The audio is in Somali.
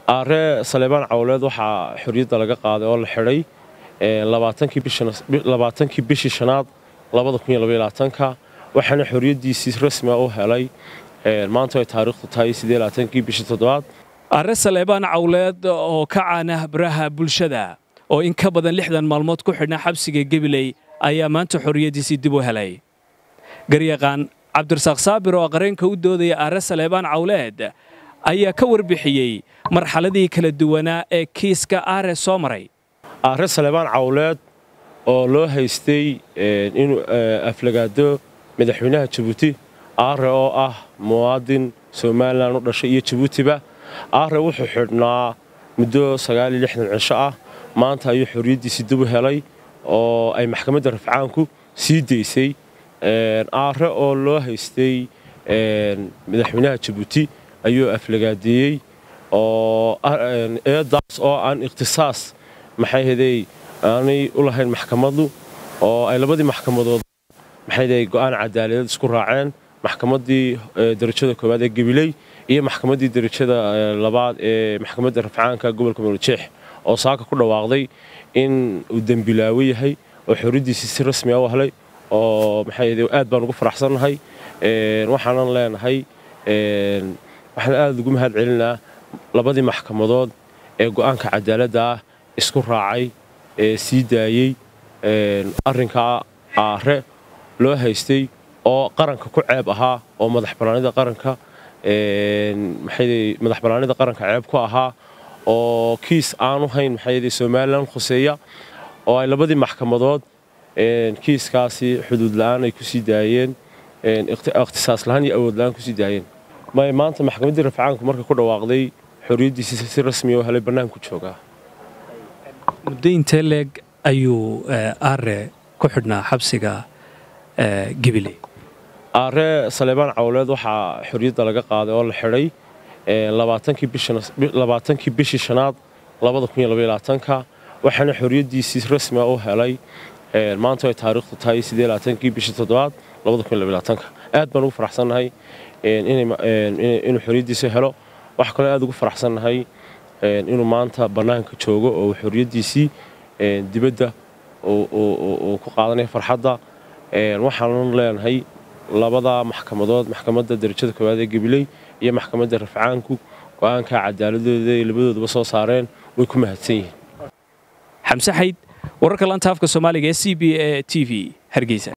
aare saleebaan cawleed waxaa xorriyadda laga qaaday oo la xidhay labaatankii bishii shanaad ka waxaana xorriyaddiisii rasmiga u helay maanta ay taariikhdu tahay kii bishii toddobaad arre saleebaan cawleed oo ka caana baraha bulshada oo in ka badan lixdan maalmood ku xidhnaa xabsiga gebiley ayaa maanta xorriyaddiisii dib u helay garyaqaan cabdirasaaq saabir oo qareenka u doodaya arre saleebaan cawleed ayaa ka warbixiyey marxaladii kala duwanaa ee kiiska aare soo maray aare saleebaan cawleed oo loo haystay inuu aflagaado madaxweynaha jabuuti aare oo ah muwaadin somalilan u dhashay iyo jabuutiba aare wuxuu xidhnaa muddo cisho ah maanta ayuu xorriyaddiisii dib u helay oo ay maxkamadda rafcaanku sii daysay aare oo loo haystay madaxweynaha jabuuti ayuu aflagaadeeyey oo eedaas oo aan ikhtisaas maxayhadey aanay u lahayn maxkamaddu oo ay labadii maxkamadood maxayhadey go'aan cadaaladeed isku raaceen maxkamaddii darajada koowaad ee gabiley iyo maxkamaddii darajada labaad ee maxkamadda rafcaanka gobolka mawlajeex oo saaka ku dhawaaqday in uu dembilaawo yahay oo xorriyaddiisii si rasmiga u helay oo maxayhadey aad baan ugu faraxsannahay waxaanan leenahay waxaan aad ugu mahad celinaa labadii maxkamadood ee go'aanka cadaaladda ah isku raacay ee sii daayey arrinkaa aare loo haystay oo qaranka ku ceeb ahaa oo madaxbannaanida qaranka maxayde madax bannaanida qaranka ceeb ku ahaa oo kiis aanu hayn maxayde somalilan khuseeya oo ay labadii maxkamadood kiiskaasi xuduud la'aan ay ku sii daayeen ikhtisaas lahaan iyo awood la'aan ku sii daayeen may maanta maxkamaddii rafcaanku marka ku dhawaaqday xorriyaddiisii si rasmiya oo helay bannaanku joogaa muddo intee leeg ayuu aare ku xidhnaa xabsiga gibiley aare saleebaan cawleed waxaa xorriyadda laga qaaday oo la xidhay labaatankii bishii shanaad ka waxaana xorriyaddiisii rasmiga u helay maanta ay taariikhdu tahay kii bishii toddobaad aad baan ugu faraxsannahay inuu xorriyaddiisa helo wax kaloo aad ugu faraxsannahay inuu maanta bannaanka joogo oo xorriyaddiisii dibadda uu ku qaadanaya farxadda waxaanan leenahay labada maxkamadood maxkamadda darajada koowaad ee gabiley iyo maxkamadda rafcaanku go'aanka cadaaladooda ay labadooduba soo saareen way ku mahadsan yihiin xamse xayd wararka lanta afka soomaaliga ee c b a t v hargeysa